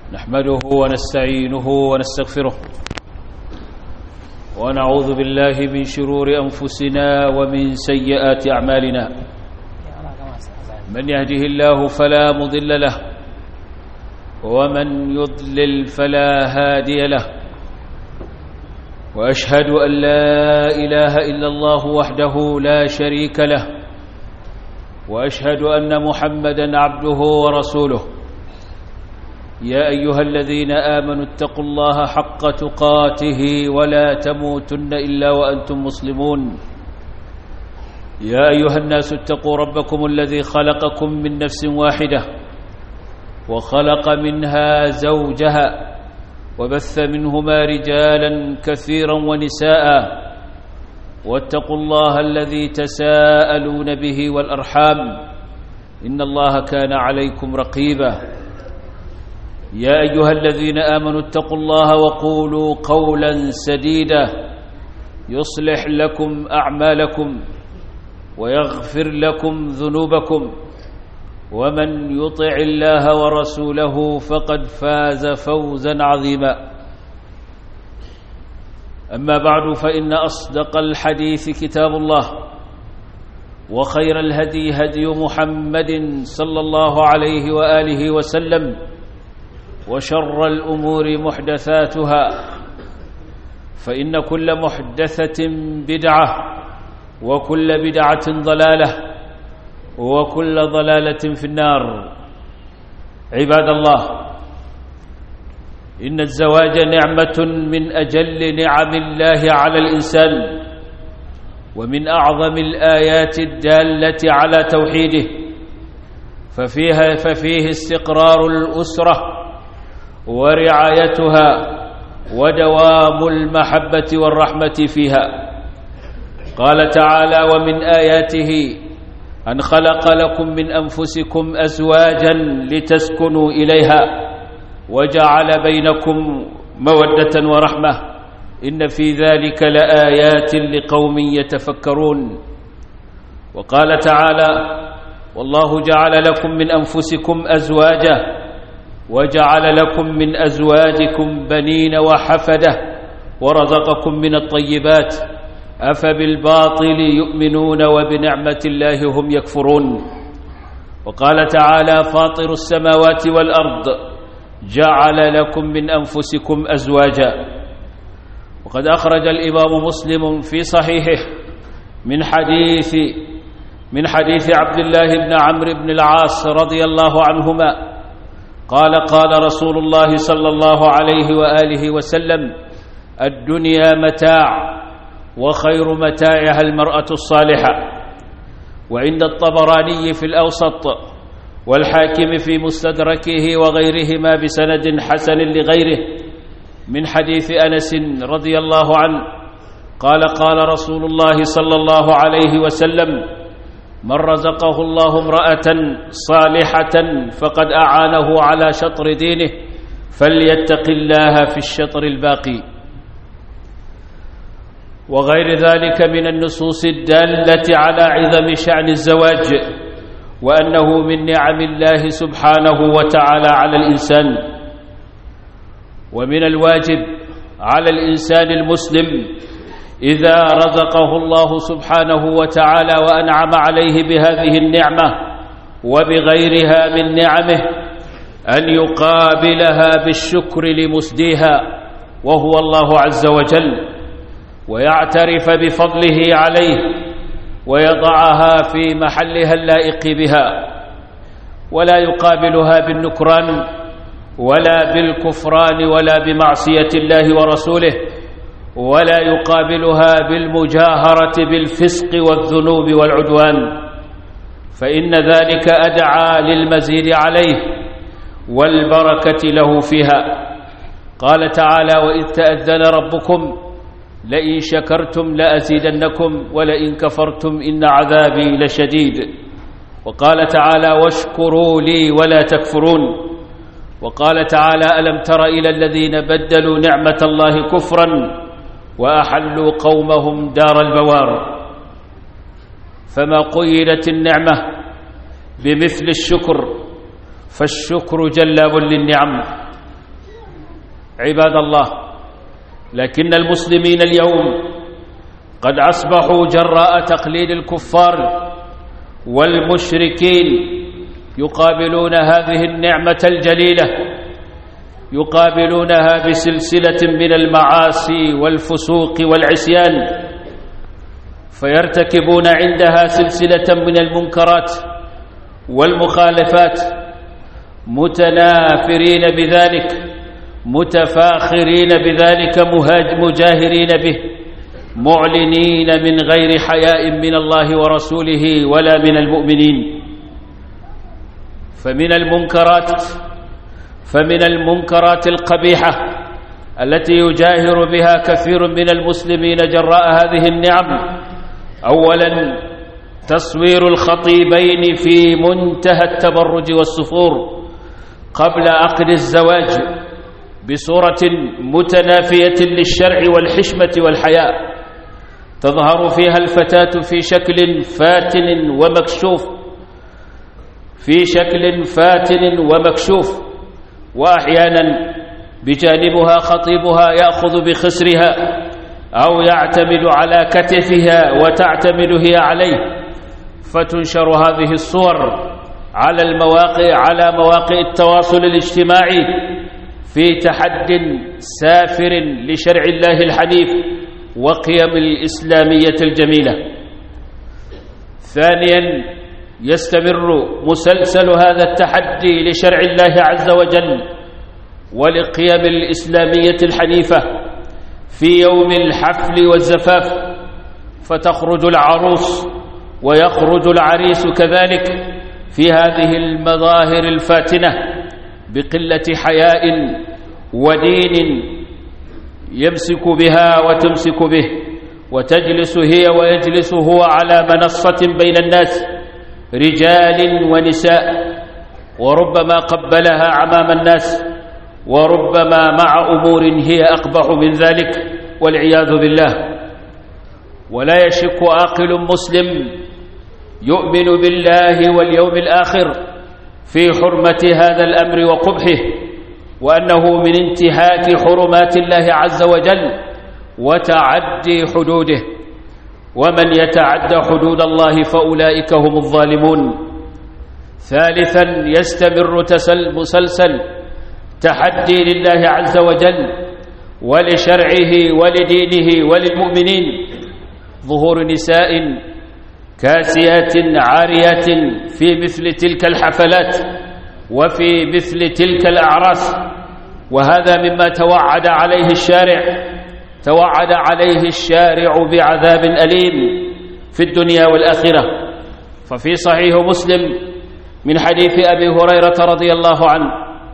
نحمده ونستعينه ونستغفره ونعوذ بالله من شرور أنفسنا ومن سيئات أعمالنا من يهده الله فلا مضل له ومن يضلل فلا هادي له وأشهد أن لا إله إلا الله وحده لا شريك له وأشهد أن محمدًا عبده ورسوله يا أيها الذين آمنوا اتقوا الله حق تقاته ولا تموتن إلا وأنتم مسلمون يا أيها الناس اتقوا ربكم الذي خلقكم من نفس واحدة وخلق منها زوجها وبث منهما رجالا كثيرا ونساء واتقوا الله الذي تساءلون به والأرحام إن الله كان عليكم رقيبا يا أيها الذين آمنوا اتقوا الله وقولوا قولا سديدا يصلح لكم أعمالكم ويغفر لكم ذنوبكم ومن يطع الله ورسوله فقد فاز فوزا عظيما أما بعد فإن أصدق الحديث كتاب الله وخير الهدي هدي محمد صلى الله عليه وآله وسلم وشر الأمور محدثاتها فإن كل محدثة بدعة وكل بدعة ضلالة وكل ضلالة في النار عباد الله إن الزواج نعمة من أجل نعم الله على الإنسان ومن أعظم الآيات الدالة على توحيده ففيها ففيه استقرار الأسرة ورعايتها ودوام المحبة والرحمة فيها قال تعالى ومن آياته أن خلق لكم من أنفسكم أزواجا لتسكنوا إليها وجعل بينكم مودة ورحمة إن في ذلك لآيات لقوم يتفكرون وقال تعالى والله جعل لكم من أنفسكم أزواجا وجعل لكم من أزواجكم بنين وحفدة ورزقكم من الطيبات أفبالباطل يؤمنون وبنعمة الله هم يكفرون وقال تعالى فاطر السماوات والأرض جعل لكم من أنفسكم أزواجا وقد أخرج الإمام مسلم في صحيحه من حديث من حديث عبد الله بن عمرو بن العاص رضي الله عنهما قال قال رسول الله صلى الله عليه وآله وسلم الدنيا متاع وخير متاعها المرأة الصالحة وعند الطبراني في الأوسط والحاكم في مستدركه وغيرهما بسند حسن لغيره من حديث أنس رضي الله عنه قال قال رسول الله صلى الله عليه وسلم من رزقه الله امرأة صالحة فقد أعانه على شطر دينه فليتق الله في الشطر الباقي وغير ذلك من النصوص الدالة على عظم شأن الزواج وأنه من نعم الله سبحانه وتعالى على الإنسان ومن الواجب على الإنسان المسلم إذا رزقه الله سبحانه وتعالى وأنعم عليه بهذه النعمة وبغيرها من نعمه أن يقابلها بالشكر لمسديها وهو الله عز وجل ويعترف بفضله عليه ويضعها في محلها اللائق بها ولا يقابلها بالنكران ولا بالكفران ولا بمعصية الله ورسوله ولا يقابلها بالمجاهرة بالفسق والذنوب والعدوان فإن ذلك أدعى للمزيد عليه والبركة له فيها قال تعالى وإذ تأذن ربكم لئن شكرتم لأزيدنكم ولئن كفرتم إن عذابي لشديد وقال تعالى واشكروا لي ولا تكفرون وقال تعالى ألم تر إلى الذين بدلوا نعمة الله كفرا وأحلوا قومهم دار البوار فما قيدت النعمة بمثل الشكر فالشكر جلاب للنعم عباد الله لكن المسلمين اليوم قد أصبحوا جراء تقليد الكفار والمشركين يقابلون هذه النعمة الجليلة يقابلونها بسلسلة من المعاصي والفسوق والعصيان فيرتكبون عندها سلسلة من المنكرات والمخالفات متنافرين بذلك متفاخرين بذلك مجاهرين به معلنين من غير حياء من الله ورسوله ولا من المؤمنين فمن المنكرات فمن المنكرات القبيحة التي يجاهر بها كثير من المسلمين جراء هذه النعم أولا تصوير الخطيبين في منتهى التبرج والسفور قبل عقد الزواج بصورة متنافية للشرع والحشمة والحياء تظهر فيها الفتاة في شكل فاتن ومكشوف في شكل فاتن ومكشوف وأحيانا بجانبها خطيبها يأخذ بخسرها أو يعتمد على كتفها وتعتمد هي عليه فتنشر هذه الصور على المواقع على مواقع التواصل الاجتماعي في تحد سافر لشرع الله الحنيف وقيم الإسلامية الجميلة ثانيا يستمر مسلسل هذا التحدي لشرع الله عز وجل ولقيم الإسلامية الحنيفة في يوم الحفل والزفاف فتخرج العروس ويخرج العريس كذلك في هذه المظاهر الفاتنة بقلة حياء ودين يمسك بها وتمسك به وتجلس هي ويجلس هو على منصة بين الناس رجال ونساء وربما قبلها عمام الناس وربما مع أمور هي أقبح من ذلك والعياذ بالله ولا يشك عاقل مسلم يؤمن بالله واليوم الآخر في حرمة هذا الأمر وقبحه وأنه من انتهاك حرمات الله عز وجل وتعدي حدوده ومن يتعد حدود الله فأولئك هم الظالمون ثالثا يستمر تسل مسلسل تحدي لله عز وجل ولشرعه ولدينه وللمؤمنين ظهور نساء كاسيات عاريات في مثل تلك الحفلات وفي مثل تلك الأعراس وهذا مما توعد عليه الشارع توعد عليه الشارع بعذاب أليم في الدنيا والآخرة ففي صحيح مسلم من حديث أبي هريرة رضي الله عنه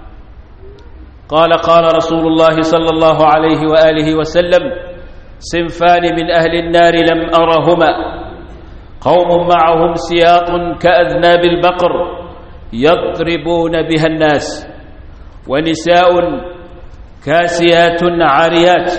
قال قال رسول الله صلى الله عليه وآله وسلم صنفان من أهل النار لم أرهما قوم معهم سياط كأذناب البقر يضربون بها الناس ونساء كاسيات عاريات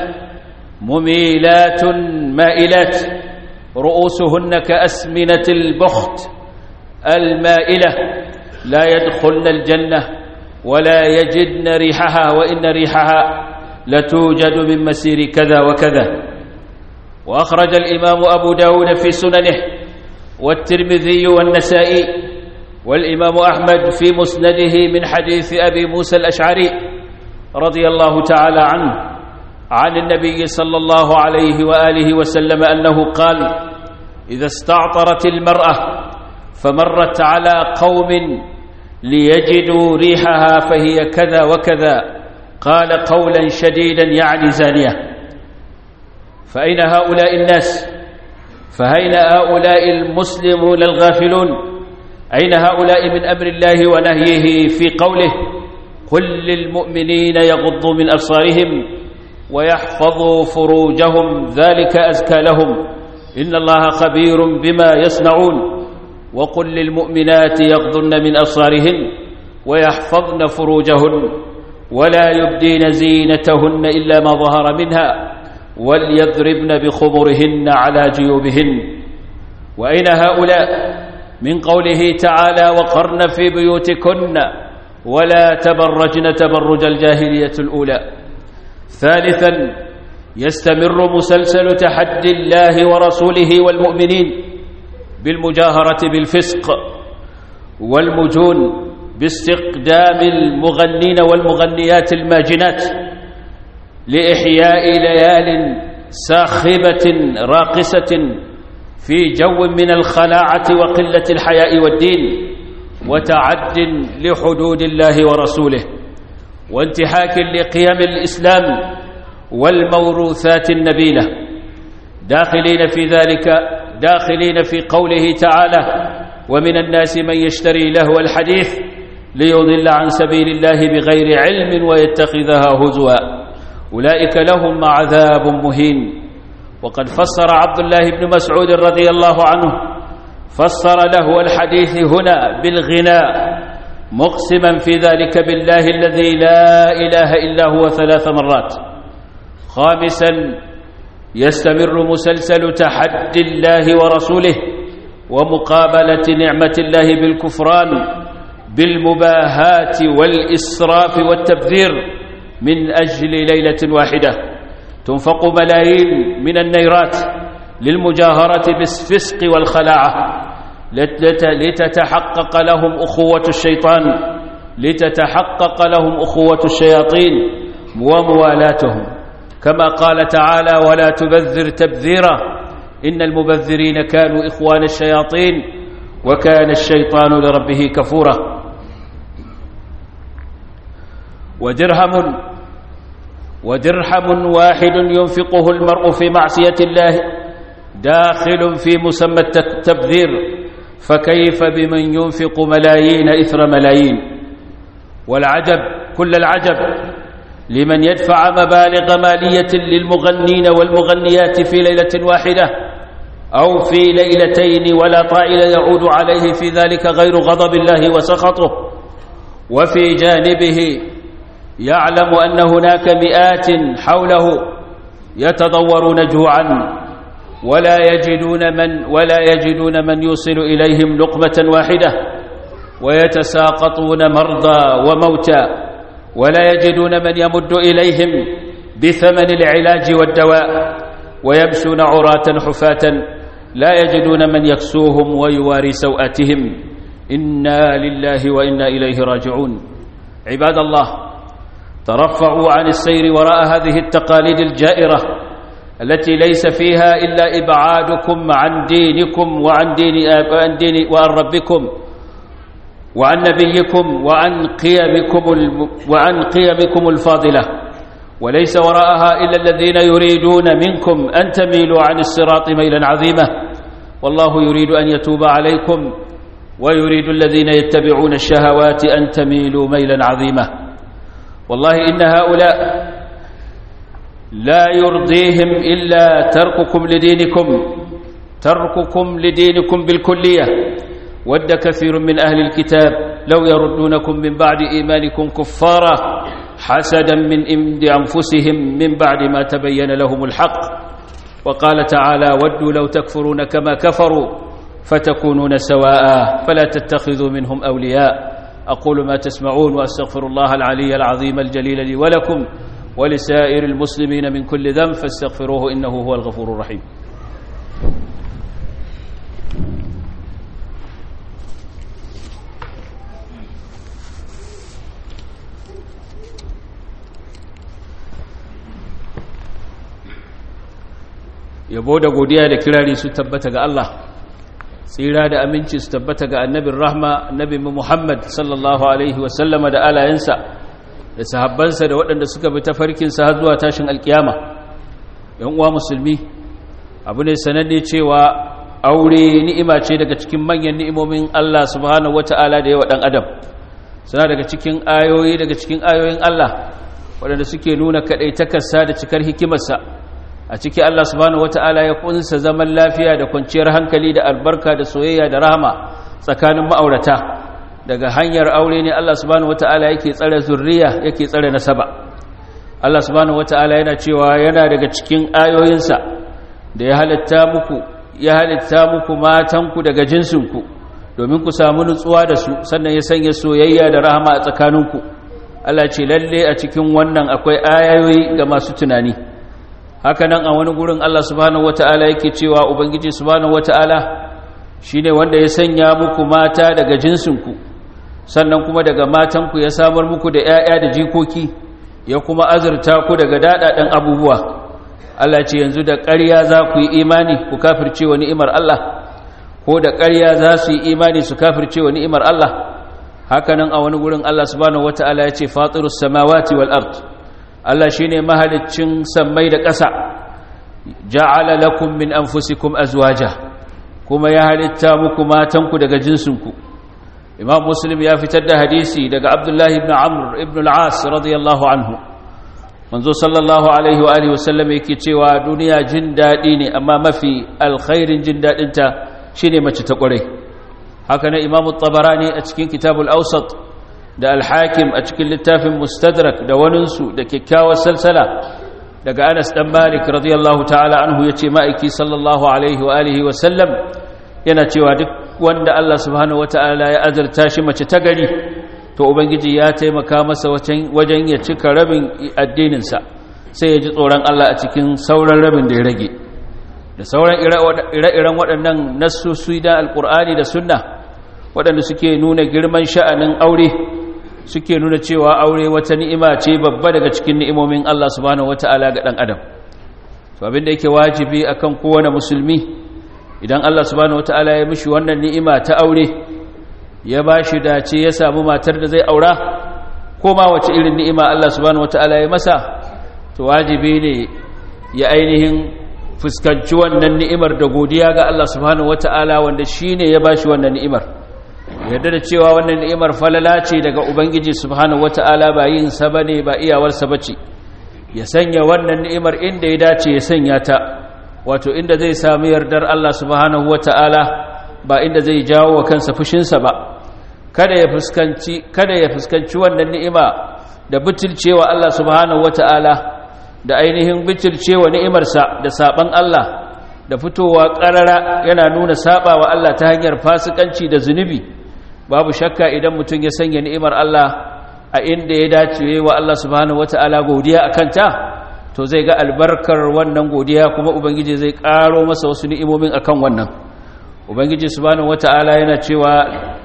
مميلات مائلات رؤوسهن كأسمنة البخت المائلة لا يدخلن الجنة ولا يجدن ريحها وإن ريحها لتوجد من مسير كذا وكذا وأخرج الإمام أبو داود في سننه والترمذي والنسائي والإمام أحمد في مسنده من حديث أبي موسى الأشعري رضي الله تعالى عنه عن النبي صلى الله عليه وآله وسلم أنه قال إذا استعطرت المرأة فمرت على قوم ليجدوا ريحها فهي كذا وكذا قال قولا شديدا يعني زانية فأين هؤلاء الناس فأين هؤلاء المسلمون الغافلون أين هؤلاء من أمر الله ونهيه في قوله قل للمؤمنين يغضوا من أبصارهم ويحفظوا فروجهم ذلك أزكى لهم إن الله خبير بما يصنعون وقل للمؤمنات يغضن من أبصارهن ويحفظن فروجهن ولا يبدين زينتهن إلا ما ظهر منها وليضربن بخمرهن على جيوبهن وأين هؤلاء من قوله تعالى وقرن في بيوتكن ولا تبرجن تبرج الجاهلية الأولى ثالثا يستمر مسلسل تحدي الله ورسوله والمؤمنين بالمجاهرة بالفسق والمجون باستقدام المغنين والمغنيات الماجنات لإحياء ليال ساخبة راقصة في جو من الخلاعة وقلة الحياء والدين وتعد لحدود الله ورسوله وانتحاك لقيم الإسلام والموروثات النبيلة داخلين في ذلك داخلين في قوله تعالى ومن الناس من يشتري لهو الحديث ليضل عن سبيل الله بغير علم ويتخذها هزوا أولئك لهم عذاب مهين وقد فسر عبد الله بن مسعود رضي الله عنه فسر له الحديث هنا بالغناء مقسما في ذلك بالله الذي لا إله إلا هو ثلاث مرات خامسا يستمر مسلسل تحدي الله ورسوله ومقابلة نعمة الله بالكفران بالمباهات والإسراف والتبذير من أجل ليلة واحدة تنفق ملايين من النيرات للمجاهرة بالفسق والخلاعة لتتحقق لهم أخوة الشيطان لتتحقق لهم أخوة الشياطين وموالاتهم كما قال تعالى ولا تبذر تبذيرا إن المبذرين كانوا إخوان الشياطين وكان الشيطان لربه كفورا ودرهم ودرهم واحد ينفقه المرء في معصية الله داخل في مسمى التبذير فكيف بمن ينفق ملايين إثر ملايين والعجب كل العجب لمن يدفع مبالغ مالية للمغنين والمغنيات في ليلة واحدة أو في ليلتين ولا طائل يعود عليه في ذلك غير غضب الله وسخطه وفي جانبه يعلم أن هناك مئات حوله يتضورون جوعا ولا يجدون من ولا يجدون من يوصل إليهم لقمة واحدة ويتساقطون مرضى وموتى ولا يجدون من يمد إليهم بثمن العلاج والدواء ويمشون عراة حفاة لا يجدون من يكسوهم ويواري سوءاتهم إنا لله وإنا إليه راجعون عباد الله ترفعوا عن السير وراء هذه التقاليد الجائرة التي ليس فيها إلا إبعادكم عن دينكم وعن دين, وعن دين وعن ربكم وعن نبيكم وعن قيمكم وعن قيمكم الفاضلة وليس وراءها إلا الذين يريدون منكم أن تميلوا عن الصراط ميلا عظيما والله يريد أن يتوب عليكم ويريد الذين يتبعون الشهوات أن تميلوا ميلا عظيما والله إن هؤلاء لا يرضيهم إلا ترككم لدينكم ترككم لدينكم بالكلية ود كثير من أهل الكتاب لو يردونكم من بعد إيمانكم كفارا حسدا من عند أنفسهم من بعد ما تبين لهم الحق وقال تعالى ودوا لو تكفرون كما كفروا فتكونون سواء فلا تتخذوا منهم أولياء أقول ما تسمعون وأستغفر الله العلي العظيم الجليل لي ولكم ولسائر المسلمين من كل ذنب فاستغفروه إنه هو الغفور الرحيم yabo da godiya da kirari su tabbata ga Allah tsira da aminci su tabbata ga annabin rahma annabi Muhammad sallallahu alaihi wasallama da alayensa da sahabbansa da waɗanda suka bi tafarkinsa har zuwa tashin alkiyama yan uwa musulmi abu ne sananne cewa aure ni'ima ce daga cikin manyan ni'imomin Allah subhanahu wata'ala da yawa dan adam suna daga cikin ayoyi daga cikin ayoyin Allah waɗanda suke nuna kaɗaitakarsa da cikar hikimarsa a ciki Allah subhanahu wata'ala ya kunsa zaman lafiya da kwanciyar hankali da albarka da soyayya da rahama tsakanin ma'aurata daga hanyar aure ne Allah subhanahu wata'ala yake tsare zurriya yake tsare nasaba Allah subhanahu wata'ala yana cewa yana daga cikin ayoyinsa da ya halitta muku ya halitta muku matanku daga jinsinku domin ku samu nutsuwa da su sannan ya sanya soyayya da rahama a tsakaninku Allah ce lalle a cikin wannan akwai ayoyi ga masu tunani haka nan a wani gurin Allah subhanahu wata'ala yake cewa ubangiji subhanahu wata'ala shine wanda ya sanya muku mata daga jinsinku sannan kuma daga matanku ya samar muku da 'ya'ya da jikoki ya kuma azurta ku daga daɗaɗen abubuwa Allah ce yanzu da ƙarya za ku yi imani ku kafirce wa ni'imar Allah ko da ƙarya za su yi imani su kafirce wa ni'imar Allah hakanan a wani gurin Allah subhanahu wata'ala ya ce fatirus samawati wal ard Allah shine mahaliccin sammai da ƙasa ja'ala lakum min anfusikum azwaja kuma ya halitta muku matanku daga jinsinku Imam Muslim ya fitar da hadisi daga Abdullah ibn Amr ibn al-As radiyallahu anhu manzo sallallahu alaihi wa alihi wasallam yake cewa duniya jin dadi ne amma mafi alkhairin jin dadin ta shine mace ta kware haka na imamu tabarani a cikin kitabul awsat da al-hakim a cikin littafin mustadrak da waninsu da kyakkyawar salsala daga Anas dan Malik radiyallahu ta'ala anhu yace ma'aiki sallallahu alaihi wa alihi wasallam yana cewa duk wanda Allah subhanahu wata'ala ya azurta shi mace ta gari to ubangiji ya taimaka masa wajen ya cika rabin addininsa sai ya ji tsoron Allah a cikin sauran rabin da ya rage da sauran ire-iren waɗannan nassosi da alƙur'ani da sunna waɗanda suke nuna girman sha'anin aure suke nuna cewa aure wata ni'ima ce babba daga cikin ni'imomin Allah subhanahu wata'ala ga ɗan adam to abinda yake wajibi akan kowane musulmi idan Allah subhanahu wata'ala ya mishi wannan ni'ima ta aure ya ba shi dace ya samu matar da zai aura ko ma wace irin ni'ima Allah subhanahu wata'ala ya masa to wajibi ne ya ainihin fuskanci wannan ni'imar da godiya ga Allah subhanahu wata'ala wanda shine ya bashi wannan ni'imar yarda da cewa wannan ni'imar falala ce daga ubangiji subhanahu wata'ala ba yin sa bane ba iyawar sa bace ya sanya wannan ni'imar inda ya dace ya sanya ta wato inda zai samu yardar Allah subhanahu wata'ala ba inda zai jawo wa kansa fushinsa ba kada ya fuskanci kada ya fuskanci wannan ni'ima da butulcewa Allah subhanahu wata'ala da ainihin butulcewa ni'imarsa da saban Allah da fitowa karara yana nuna sabawa Allah ta hanyar fasikanci da zunubi babu shakka idan mutum ya sanya ni'imar Allah a inda ya dace wa Allah subhanahu wata'ala godiya akan ta to zai ga albarkar wannan godiya kuma ubangiji zai karo masa wasu ni'imomin akan wannan ubangiji subhanahu wata'ala yana cewa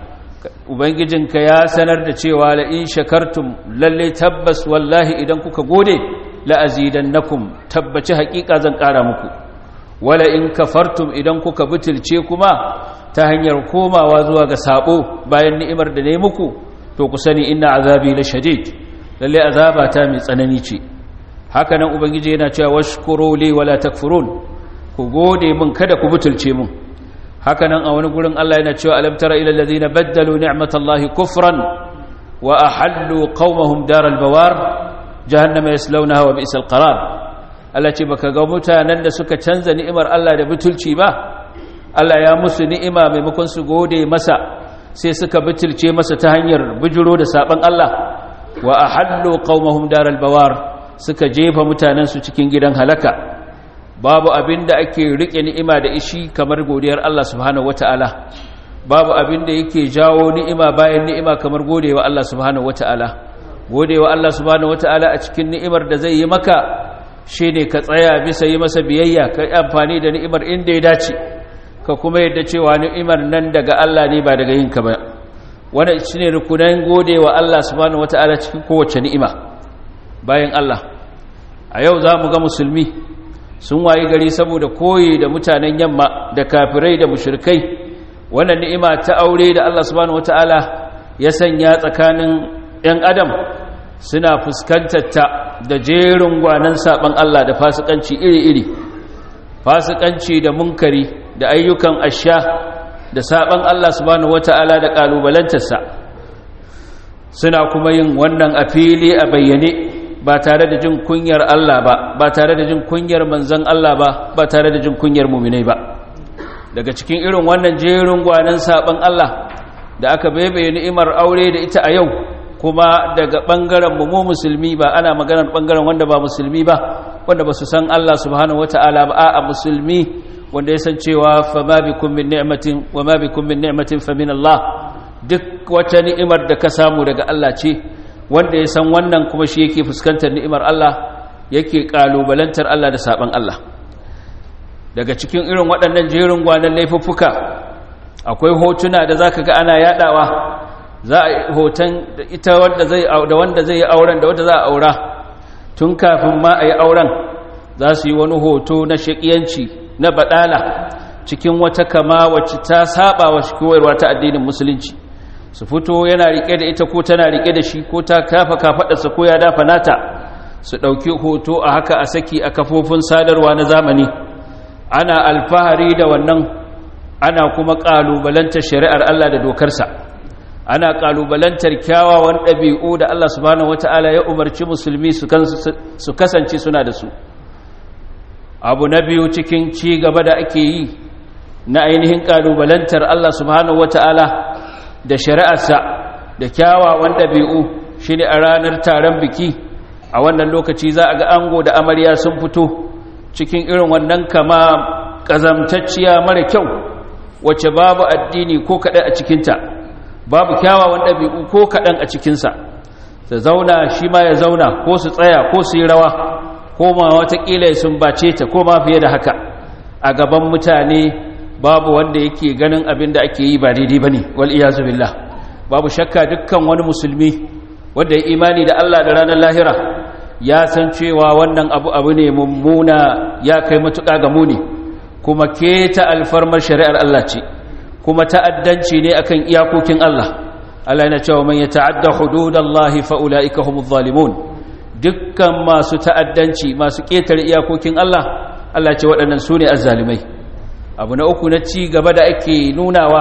ubangijinka ya sanar da cewa la in shakartum lalle tabbas wallahi idan kuka gode la azidannakum tabbaci hakika zan kara muku wala in kafartum idan kuka butulce kuma ta hanyar komawa zuwa ga sabo bayan ni'imar da ne muku to ku sani inna azabi la shadid lalle azaba ta mai tsanani ce haka nan ubangiji yana cewa washkuru li wala takfurun ku gode min kada ku butulce min haka nan a wani gurin Allah yana cewa alam tara ila alladhina baddalu ni'matallahi kufran wa ahallu qaumahum daral bawar jahannama yaslawnaha wa bi'sal qarar Allah ce baka ga mutanen da suka canza ni'imar Allah da butulci ba Allah ya musu ni'ima maimakon su gode masa sai suka butulce masa ta hanyar bijiro da saban Allah wa ahallu qaumahum daral bawar suka jefa mutanen su cikin gidan halaka babu abin da ake rike ni'ima da ishi kamar godiyar Allah subhanahu wataala babu abin da yake jawo ni'ima bayan ni'ima kamar godewa Allah subhanahu wataala godewa Allah subhanahu wataala a cikin ni'imar da zai yi maka shine ka tsaya bisa yi masa biyayya ka amfani da ni'imar inda ya dace ka kuma yadda cewa ni'imar nan daga Allah ne ba daga yinka ba wannan shine rukunan godewa Allah subhanahu wataala cikin kowace ni'ima bayan Allah a yau za mu ga musulmi sun wayi gari saboda koyi da mutanen yamma da kafirai da mushrikai wannan ni'ima ta aure da Allah subhanahu wataala ya sanya tsakanin ɗan adam suna fuskantar ta da jerin gwanan saban Allah da fasikanci iri-iri fasikanci da munkari da ayyukan asha da saban Allah subhanahu wataala da kalubalantarsa suna kuma yin wannan a fili a bayyane ba tare da jin kunyar Allah ba ba tare da jin kunyar manzon Allah ba ba tare da jin kunyar muminai ba daga cikin irin wannan jerin gwanan saban Allah da aka baibaye ni'imar aure da ita a yau kuma daga bangaren mu mu musulmi ba ana maganar bangaren wanda ba musulmi ba wanda ba su san Allah subhanahu wataala ba a musulmi wanda ya san cewa fa ma bikum min ni'matin wa ma bikum min ni'matin fa min Allah duk wata ni'imar da ka samu daga Allah ce wanda ya san wannan kuma shi yake fuskantar ni'imar Allah yake kalubalantar Allah da saban Allah daga cikin irin waɗannan jerin gwanan laifuffuka akwai hotuna da zaka ga ana yadawa za a hoton da ita wanda zai da wanda zai yi auren da wanda za a aura tun kafin ma a yi auren za su yi wani hoto na shakiyanci na badala cikin wata kama wacce ta saba wa koyarwa ta addinin musulunci su fito yana rike da ita ko tana rike da shi ko ta kafa kafadarsa ko ya dafa nata su ɗauki hoto a haka a saki a kafofin sadarwa na zamani ana alfahari da wannan ana kuma ƙalubalantar shari'ar Allah da dokarsa ana ƙalubalantar kyawawan ɗabi'u da Allah subhanahu wata'ala ya umarci musulmi su kasance suna da su abu na biyu cikin ci gaba da ake yi na ainihin ƙalubalantar Allah subhanahu wata'ala da shari'arsa da kyawawan ɗabi'u shi ne a ranar taron biki a wannan lokaci za a ga ango da amarya sun fito cikin irin wannan kama ƙazamtacciya mara kyau wacce babu addini ko kaɗan a cikinta babu kyawawan ɗabi'u ko kaɗan a cikinsa ta zauna shi ma ya zauna ko su tsaya ko su yi rawa ko ma watakila ya sumbace ta ko ma fiye da haka a gaban mutane babu wanda yake ganin abin da ake yi ba daidai ba ne wal'iyazu billah babu shakka dukkan wani musulmi wanda ya imani da Allah da ranar lahira ya san cewa wannan abu abu ne mummuna ya kai matuƙa ga muni kuma keta alfarmar shari'ar Allah ce kuma ta'addanci ne akan iyakokin Allah Allah yana cewa man yata'adda hududallahi fa ulaika humuz zalimun dukkan masu ta'addanci masu ketare iyakokin Allah Allah ce waɗannan sune azzalimai abu na uku na ci gaba da ake nunawa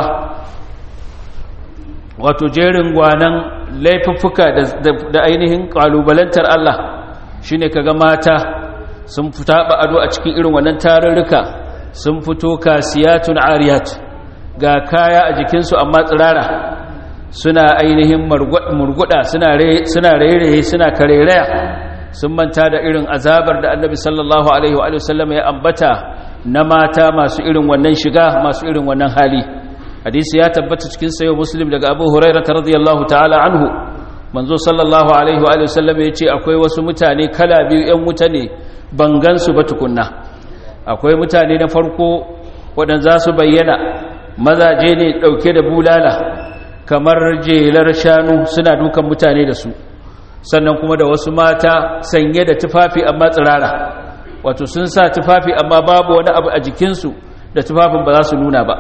wato jerin gwanan laifuffuka da ainihin kalubalantar Allah shine kaga mata sun fita ba ado a cikin irin wannan tarurruka sun fito kasiyatun ariyat ga kaya a jikinsu amma tsirara suna ainihin murguda suna rairaye suna karereya sun manta da irin azabar da annabi sallallahu alaihi wa sallam ya ambata na mata masu irin wannan shiga masu irin wannan hali hadisi ya tabbata cikin sayo muslim daga abu huraira ta radiyallahu ta'ala anhu manzo sallallahu alaihi wa sallam ya ce akwai wasu mutane kala biyu yan wuta ne ban gansu ba tukunna akwai mutane na farko waɗanda za su bayyana mazaje ne ɗauke da bulala kamar jelar shanu suna dukan mutane da su sannan kuma da wasu mata sanye da tufafi amma tsirara wato sun sa tufafi amma babu wani abu a jikinsu da tufafin ba za su nuna ba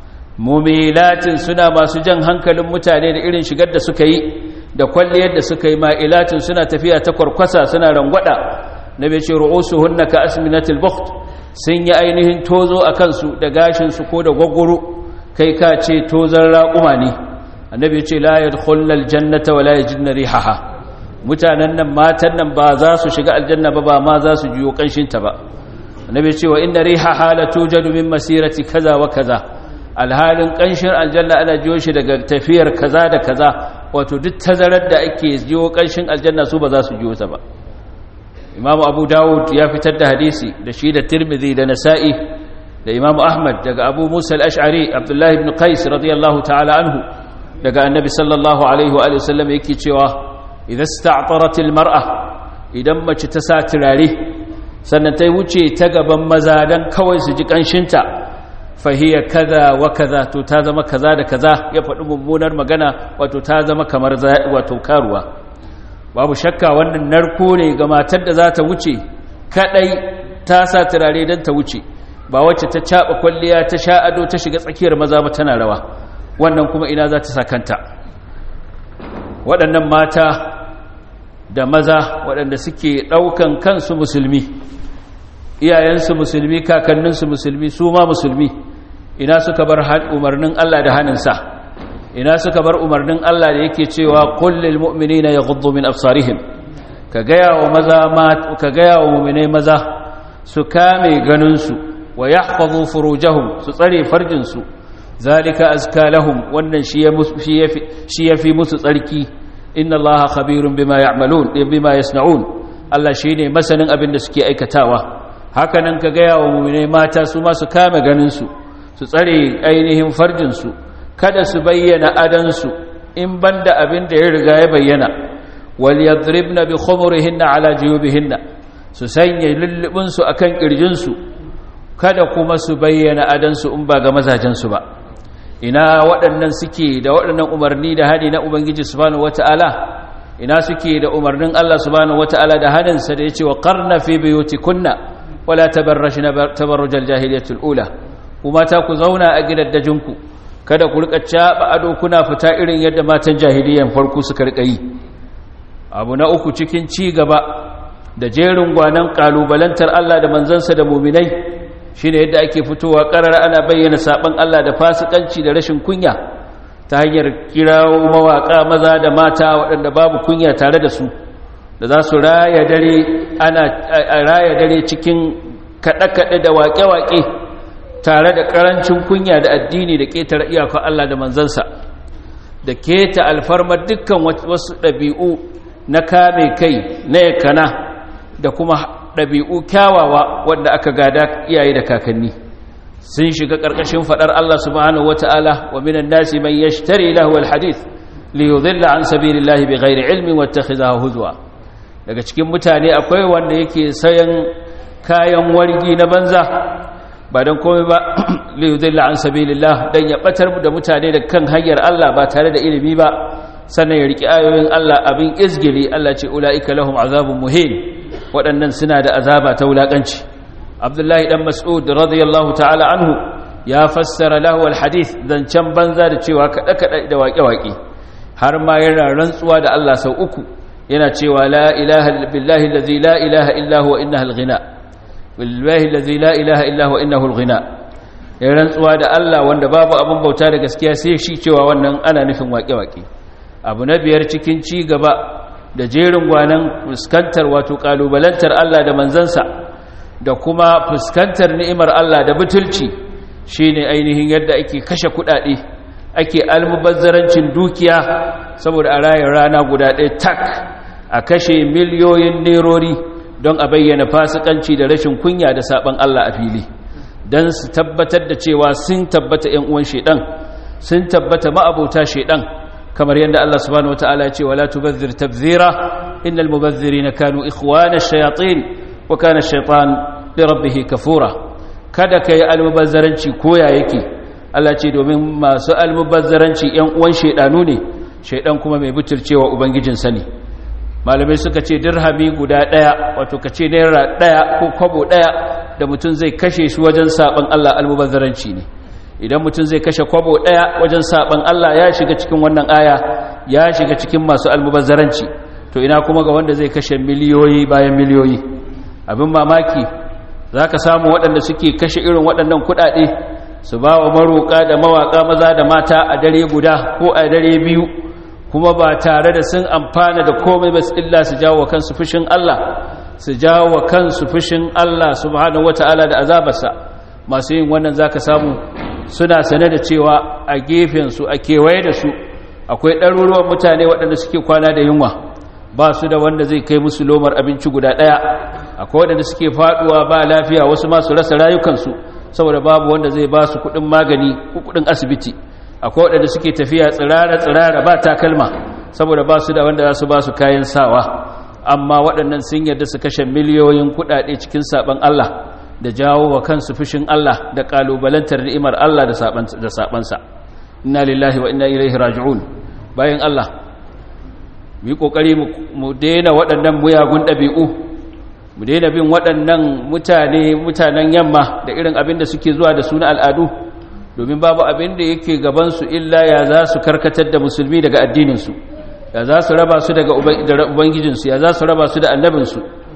mumilatin suna masu jan hankalin mutane da irin shigar da suka yi da kwalliyar da suka yi ma'ilatin suna tafiya ta kwarkwasa suna rangwada na bai ce ru'usu hunna ka asminatil bukht sun yi ainihin tozo a kansu da gashinsu ko da gwaggwaro kai ka ce tozon raƙuma ne annabi ce la yadkhulna aljannata wa la yajidna rihaha mutanen nan matan nan ba za su shiga aljanna ba ba ma za su jiyo kanshin ta ba annabi ce wa inna rihaha la tujadu min masirati kaza wa kaza alhalin kanshin aljanna ana jiyo shi daga tafiyar kaza da kaza wato duk tazarar da ake jiyo kanshin aljanna su ba za su jiyo ta ba imam abu dawud ya fitar da hadisi da shi da tirmidhi da nasa'i da imam ahmad daga abu musa al-ash'ari abdullahi ibn qais radiyallahu ta'ala anhu daga annabi sallallahu alaihi wa sallam yake cewa idan sta'tarat al-mar'a idan mace ta sa turare sannan ta wuce ta gaban maza dan kawai su ji kanshinta fahiya kaza wa kaza to ta zama kaza da kaza ya faɗi mummunar magana wato ta zama kamar wato karuwa babu shakka wannan narko ne ga matar da za ta wuce kadai ta sa turare don ta wuce ba wacce ta caɓa kwalliya ta sha ado ta shiga tsakiyar maza ba tana rawa wannan kuma ina za ta sa kanta waɗannan mata da maza waɗanda suke ɗaukan kansu musulmi iyayensu musulmi kakanninsu musulmi su ma musulmi ina suka bar umarnin Allah da hannunsa ina suka bar umarnin Allah da yake cewa kullil mu'minina yaghuddu min absarihim ka gaya wa maza ka gaya wa mu'minai maza su kame ganin su wa yahfazu furujahum su tsare farjin su zalika azka lahum wannan shi yafi shi yafi musu tsarki inna allaha khabirun bima ya'malun bima yasna'un Allah shine masanin abin da suke aikatawa hakanan ka gaya wa mu'minai mata su ma su kame ganin su su tsare ainihin farjin su kada su bayyana adansu in banda abin da ya riga ya bayyana wal yadribna bi khumurihinna ala juyubihinna su sanya lullubin su akan kirjin su kada kuma su bayyana adan su in ba ga mazajen su ba ina waɗannan suke da waɗannan umarni da hadi na ubangiji subhanahu wataala ina suke da umarnin Allah subhanahu wataala da hadin sa da yace wa qarna fi buyutikunna wala tabarrajna tabarrujal jahiliyatul ula kuma ta ku zauna a gidaddajinku kada ku rika caba ado kuna fita irin yadda matan jahiliyan farko suka rika yi abu na uku cikin ci gaba da jerin gwanan kalubalantar Allah da manzansa da muminai shine yadda ake fitowa karar ana bayyana saban Allah da fasikanci da rashin kunya ta hanyar kirawo mawaka maza da mata waɗanda babu kunya tare da su da za su raya dare ana raya dare cikin kaɗe-kaɗe da waƙe-waƙe tare da ƙarancin kunya da addini da ƙetare iyakar Allah da manzansa da keta alfarmar dukkan wasu ɗabi'u na kame kai na yakana da kuma ɗabi'u kyawawa wanda aka gada iyaye da kakanni sun shiga ƙarƙashin faɗar Allah subhanahu wata'ala wa minan nasi man yashtari lahu alhadith li yudilla an sabilillahi bighairi ilmin wattakhidhahu huzwa daga cikin mutane akwai wanda yake sayan kayan wargi na banza ba don komai ba liyudilla an sabilillah dan ya batar da mutane da kan hanyar Allah ba tare da ilimi ba sannan ya riki ayoyin Allah abin izgili Allah ce ulaika lahum azabun muhin waɗannan suna da azaba ta wulakanci Abdullahi dan Mas'ud radiyallahu ta'ala anhu ya fassara lahu alhadith zancen banza da cewa kada kada da waƙe-waƙe har ma yana rantsuwa da Allah sau uku yana cewa la ilaha billahi allazi la ilaha illa huwa innaha alghina billahi allazi la ilaha illa huwa innahu alghina ya rantsuwa da Allah wanda babu abin bauta da gaskiya sai shi cewa wannan ana nufin waƙe-waƙe abu na biyar cikin ci gaba da jerin gwanan fuskantar wato kalubalantar Allah da manzansa da kuma fuskantar ni'imar Allah da butulci shine ainihin yadda ake kashe kuɗaɗe ake almubazzarancin dukiya saboda a rayar rana guda ɗaya tak a kashe miliyoyin nerori don a bayyana fasikanci da rashin kunya da saban Allah a fili don su tabbatar da cewa sun tabbata ‘yan uwan shaidan sun tabbata ma'abota shaidan kamar yadda Allah subhanahu wata'ala ce wala tubazzir tabzira innal mubazzirina kanu ikhwana shayatin wa kana shaytan li rabbih kafura kada kai almubazzaranci koya yake Allah ce domin masu almubazzaranci ‘yan uwan shaidanu ne shaidan kuma mai butulcewa ubangijinsa ne malamai suka ce dirhami guda ɗaya wato ka ce naira ɗaya ko kwabo ɗaya da mutum zai kashe shi wajen saɓan Allah almubazzaranci ne idan mutum zai kashe kwabo ɗaya wajen saɓan Allah ya shiga cikin wannan aya ya shiga cikin masu almubazzaranci to ina kuma ga wanda zai kashe miliyoyi bayan miliyoyi abin mamaki za ka samu waɗanda suke kashe irin waɗannan kuɗaɗe su ba wa maroƙa da mawaƙa maza da mata a dare guda ko a dare biyu kuma ba tare da sun amfana da komai ba illa su jawo wa kansu fushin Allah su jawo wa kansu fushin Allah subhanahu wata'ala da azabarsa masu yin wannan zaka samu suna sane da cewa a gefen su a kewaye da su akwai ɗaruruwan mutane waɗanda suke kwana da yunwa ba su da wanda zai kai musu lomar abinci guda ɗaya akwai waɗanda suke faɗuwa ba lafiya wasu ma su rasa rayukansu saboda babu wanda zai ba su kuɗin magani ko kuɗin asibiti akwai waɗanda suke tafiya tsirara-tsirara ba takalma saboda ba su da wanda za su ba su kayan sawa amma waɗannan sun yarda su kashe miliyoyin kuɗaɗe cikin saɓan Allah da jawo wa kansu fushin Allah da ƙalubalantar ni'imar Allah da saɓansa inna lillahi wa inna ilaihi raji'un bayan Allah mu yi ƙoƙari mu daina waɗannan muyagun ɗabi'u mu daina bin waɗannan mutane mutanen yamma da irin abin da suke zuwa da suna al'adu domin babu abin da yake gabansu illa ya za su karkatar da musulmi daga addininsu ya za su raba su daga ubangijinsu ya za su raba su da annabinsu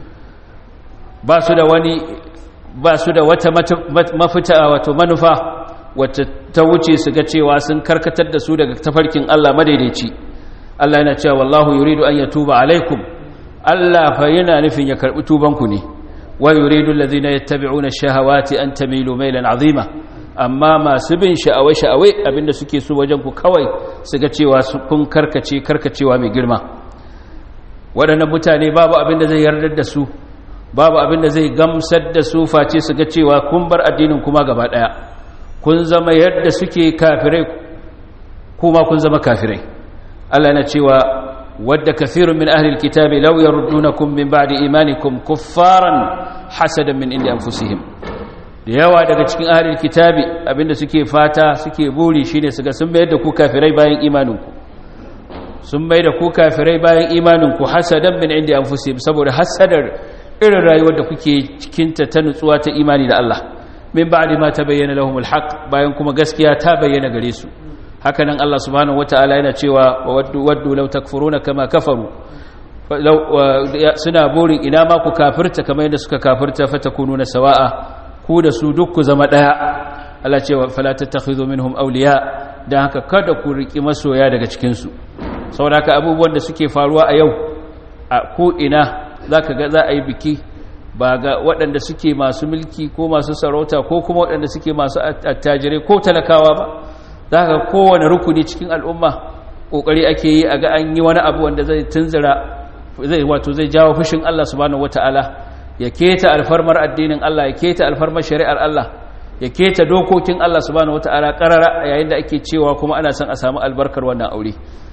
ba su da wani ba su da wata mafita wato manufa wacce ta wuce su ga cewa sun karkatar da su daga tafarkin Allah madaidaici Allah yana cewa wallahu yuridu an yatuba alaikum Allah fa yana nufin ya karbi tubanku ne wa yuridu allazina yattabi'una ash-shahawati an tamilu maylan 'azima amma masu bin sha'awai-sha'awai abinda suke so wajen ku kawai su ga cewa kun karkace karkacewa mai girma waɗannan mutane babu abinda zai yardar da su babu abinda zai gamsar da su face su ga cewa kun bar addinin kuma gaba ɗaya kun zama yadda suke kafirai kuma kun zama kafirai Allah na cewa wadda kathirun min ahli alkitabi law yaruddunakum min ba'di imanikum kuffaran hasadan min indi anfusihim da yawa daga cikin ahli alkitabi abinda suke fata suke buri shine su ga sun mayar da ku kafirai bayan imaninku sun mai da ku kafirai bayan imaninku hasadan min indi anfusihim saboda hasadar irin rayuwar da kuke cikinta ta nutsuwa ta imani da Allah min ba'di ma tabayyana lahumul haqq bayan kuma gaskiya ta bayyana gare su hakanan Allah subhanahu wataala yana cewa waddu waddu law takfuruna kama kafaru suna burin ina ma ku kafirta kamar yadda suka kafirta fatakununa sawa'a ku da su duk ku zama daya Allah cewa fala tattakhidhu minhum awliya dan haka kada ku riki masoya daga cikin su saboda haka abubuwan da suke faruwa a yau a ko ina zaka ga za a yi biki ba ga waɗanda suke masu mulki ko masu sarauta ko kuma waɗanda suke masu attajirai ko talakawa ba za ka kowane rukuni cikin al'umma ƙoƙari ake yi a ga an yi wani abu wanda zai tunzira zai wato zai jawo fushin Allah subhanahu wata'ala ya keta alfarmar addinin Allah ya keta alfarmar shari'ar Allah ya keta dokokin Allah subhanahu wata'ala karara yayin da ake cewa kuma ana son a samu albarkar wannan aure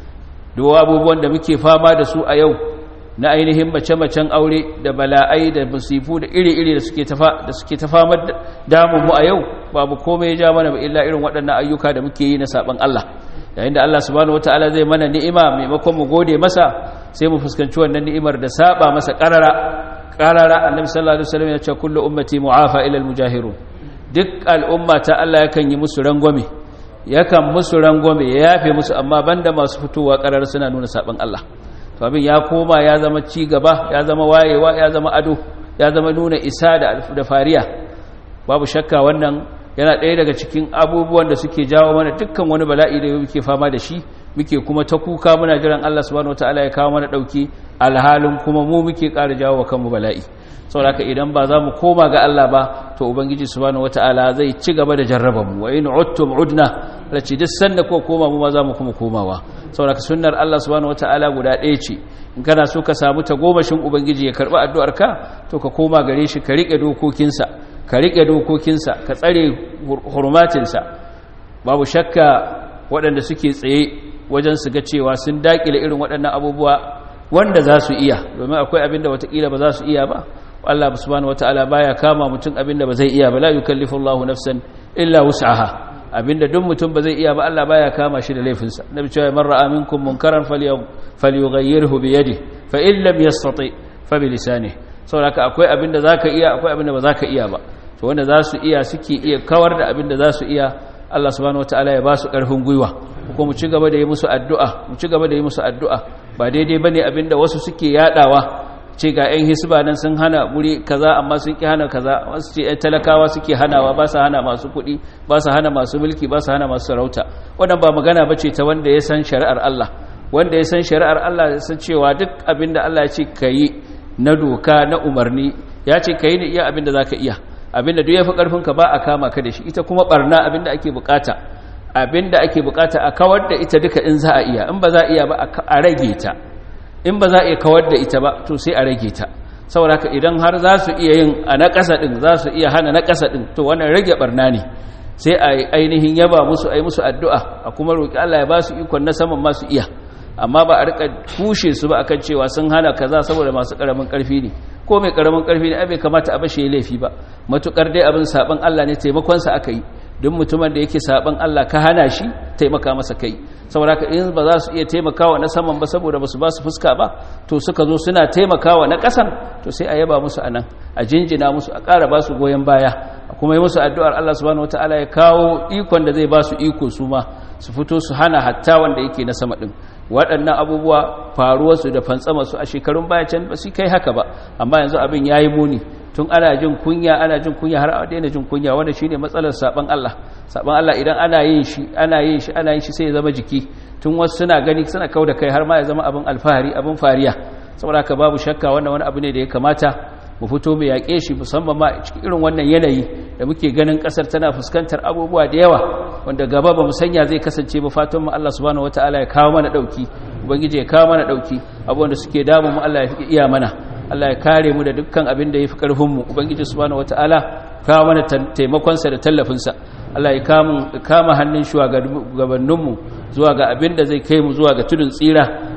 duk abubuwan da muke fama da su a yau na ainihin mace-macen aure da bala'ai da musifu da iri-iri da suke tafa da suke tafamar damun mu a yau babu komai ya ja mana ba illa irin waɗannan ayyuka da muke yi na saban Allah yayin da Allah subhanahu wataala zai mana ni'ima maimakon mu gode masa sai mu fuskanci wannan ni'imar da saba masa qarara qarara annabi sallallahu alaihi wasallam ya ce kullu ummati mu'afa ila almujahirun duk al'umma ta Allah yakan yi musu rangwame yakan musu rangwame ya yafe musu amma banda masu fitowa qarara suna nuna saban Allah to abin ya koma ya zama ci gaba ya zama wayewa ya zama ado ya zama nuna isa da fariya babu shakka wannan yana ɗaya daga cikin abubuwan da suke jawo mana dukkan wani bala'i da muke fama da shi muke kuma ta kuka muna jiran Allah subhanahu wataala ya kawo mana ɗauki alhalin kuma mu muke ƙara jawo wa kanmu bala'i saboda idan ba za mu koma ga Allah ba to ubangiji subhanahu wataala zai ci gaba da jarraba mu wa in uttum udna lace duk sanda ko koma mu ma za mu kuma komawa saboda sunnar Allah subhanahu wataala guda ɗaya ce in kana so ka samu tagomashin ubangiji ya karɓi addu'arka to ka koma gare shi ka riƙe dokokinsa ka riƙe dokokinsa ka tsare hurmatinsa babu shakka waɗanda suke tsaye wajen su ga cewa sun daƙile irin waɗannan abubuwa wanda za su iya domin akwai abin da watakila ba za su iya ba Allah subhanahu wataala baya kama mutum abin da ba zai iya ba la yukallifu Allahu nafsan illa wus'aha abinda duk mutum ba zai iya ba Allah baya kama shi da laifinsa nabi cewa man ra'a minkum munkaran falyughayyirhu bi yadihi fa in lam yastati fa bi lisanihi saboda akwai abinda zaka iya akwai abinda ba zaka iya ba to wanda za su iya suke iya kawar da abinda za su iya Allah subhanahu wataala ya ba su karfin gwiwa ko mu ci gaba da yi musu addu'a mu ci gaba da yi musu addu'a ba daidai bane abinda wasu suke yadawa ce ga 'yan hisba nan sun hana guri kaza amma sun ki hana kaza wasu ce 'yan talakawa suke hanawa ba su hana masu kuɗi ba su hana masu mulki ba su hana masu sarauta wannan ba magana ba ce ta wanda ya san shari'ar Allah wanda ya san shari'ar Allah ya san cewa duk abin da Allah ya ce ka yi na doka na umarni ya ce ka yi ne iya abin da za ka iya abin da duk ya fi ƙarfinka ba a kama ka da shi ita kuma ɓarna abin da ake buƙata abin da ake buƙata a kawar da ita duka in za a iya in ba za a iya ba a rage ta in ba za a iya kawar da ita ba to sai a rage ta saboda haka idan har za su iya yin a na ƙasa ɗin za su iya hana na ƙasa ɗin to wannan rage barna ne sai a ainihin yaba musu a yi musu addu'a a kuma roƙi Allah ya ba su ikon na saman masu iya amma ba a rika kushe su ba akan cewa sun hana kaza saboda masu ƙaramin ƙarfi ne ko mai ƙaramin ƙarfi ne bai kamata a bashe laifi ba matukar dai abin saban Allah ne taimakonsa aka yi duk mutumin da yake saban Allah ka hana shi taimaka masa kai saboda ka in ba za su iya taimakawa na saman ba saboda ba su ba su fuska ba to suka zo suna taimakawa na ƙasan to sai a yaba musu anan a jinjina musu a ƙara ba su goyon baya a kuma yi musu addu'ar Allah subhanahu wataala ya kawo ikon da zai ba su iko su ma su fito su hana hatta wanda yake na sama ɗin waɗannan abubuwa faruwarsu da fantsamarsu a shekarun baya can ba su kai haka ba amma yanzu abin ya yi muni tun ana jin kunya ana jin kunya har a daina jin kunya wanda shine matsalar saban Allah saban Allah idan ana yin shi ana yin shi ana yin shi sai ya zama jiki tun wasu suna gani suna kau da kai har ma ya zama abin alfahari abin fariya saboda haka babu shakka wannan wani abu ne da ya kamata mu fito mu yaƙe shi musamman ma cikin irin wannan yanayi da muke ganin ƙasar tana fuskantar abubuwa da yawa wanda gaba ba mu sanya zai kasance ba fatan mu Allah subhanahu wataala ya kawo mana dauki ubangiji ya kawo mana dauki abubuwan da suke damu mu Allah ya iya mana Allah ya kare mu da dukkan abin da yafi karfin mu ubangiji subhanahu wataala kawo mana taimakon sa da tallafin sa Allah ya kama kama hannun shugabannin mu zuwa ga abin da zai kai mu zuwa ga tudun tsira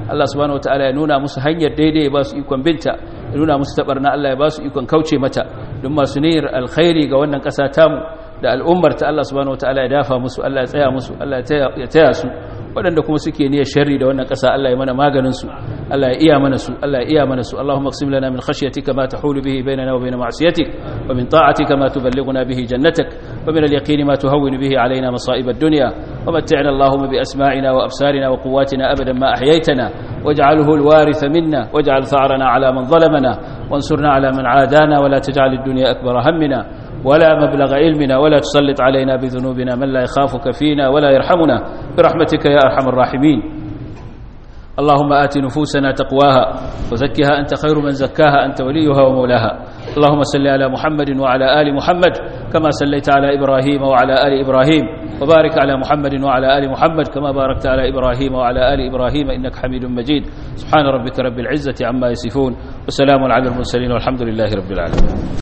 Allah subhanahu wataala ya nuna musu hanyar daidai ya ba su ikon binta ya nuna musu tabarna Allah ya ba su ikon kauce mata don masu niyyar alkhairi ga wannan ƙasa tamu da al'ummar ta Allah subhanahu wataala ya dafa musu Allah ya tsaya musu Allah ya taya su waɗanda kuma suke niyyar sharri da wannan ƙasa Allah ya mana maganin su Allah ya iya mana su Allah ya iya mana su Allahumma qsim lana min khashyatika ma tahulu bihi bainana wa bain ma'siyatik wa min ta'atika ma tuballighuna bihi jannatak wa min al-yaqini ma tuhawwinu bihi alaina masa'ib ad-dunya wa mat'ina Allahumma bi asma'ina wa absarina wa quwwatina abadan ma ahyaytana waj'alhu al-waritha minna waj'al tha'rana ala man zalamana وانصرنا على من عادانا ولا تجعل الدنيا أكبر همنا ولا مبلغ علمنا ولا تسلط علينا بذنوبنا من لا يخافك فينا ولا يرحمنا برحمتك يا أرحم الراحمين اللهم آت نفوسنا تقواها وزكها أنت خير من زكاها أنت وليها ومولاها اللهم صل على محمد وعلى آل محمد كما صليت على إبراهيم وعلى آل إبراهيم وبارك على محمد وعلى آل محمد كما باركت على إبراهيم وعلى آل إبراهيم إنك حميد مجيد سبحان ربك رب العزة عما يصفون وسلام على المرسلين والحمد لله رب العالمين